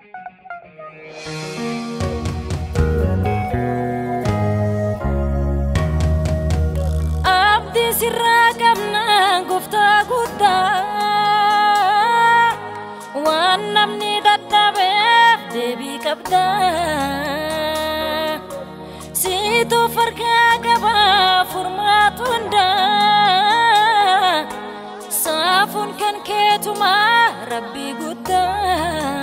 Abdii sirraa qabna gooftaa guddaa waan namni dadhabeef deebii qabda. Siituu fargaa qaba furmaatu hundaa saafuun kan keetuma rabbii guddaa.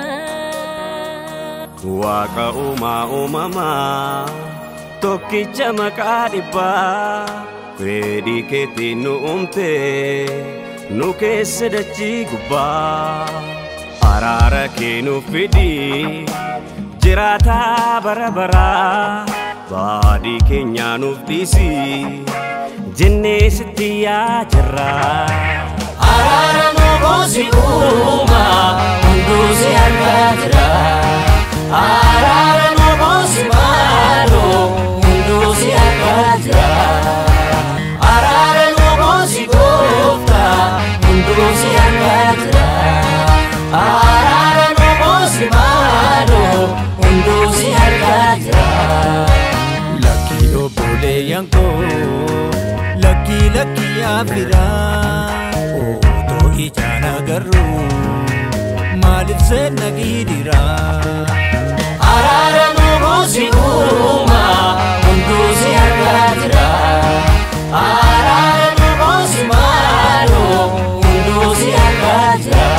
Waaqa uumaa uumamaa tokkicha maqaa dhibbaa fedhii keetiin nu uumte nu keessa dachii gubbaa araara kee nuuf fidi jiraataa bara baraa baadii keenyaa nuuf dhiisi jennee sitti yaa jirraa. Araara nu buusi uuma hunduu si argaa jira. Araara nu buusi maaloo hunduu si argaa jira. Araara nu buusi goofta hunduu si argaa jira. Araara nu buusi maaloo hunduu si argaa jira. Lakkii obboleeyyan koo lakkii lakkii afiraa otoo ijaan agarru maaliif seenna gidiraa. Araara nu buusi uuma hunduu si argaa jira. Araara nu buusi maaloo hunduu si argaa jira.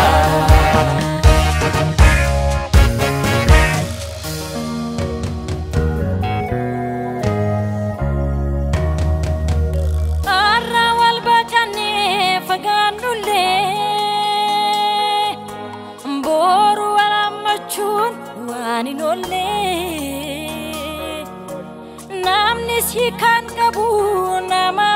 Har'a wal baqannee fagaannullee booru wal hammachuun waan hin oolle. Namni si kan qabu nama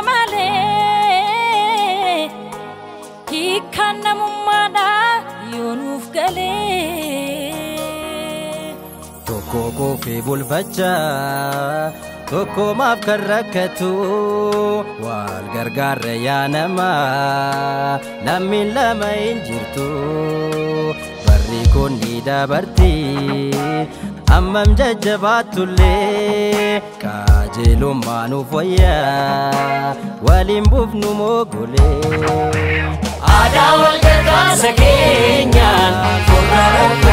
malee hiikkaan namummaadha yoo nuuf galee. Tokko koofee bulfachaa tokko maaf kan rakkatu wal gargaarra yaa namaa lammiin lama hin jirtu barri kun ni dabarti hammam jajjabaattullee qajeelummaa nuuf wayyaa waliin buufnu moogolee. Aadaa wal gargaarsa keenyaan furra rakkoo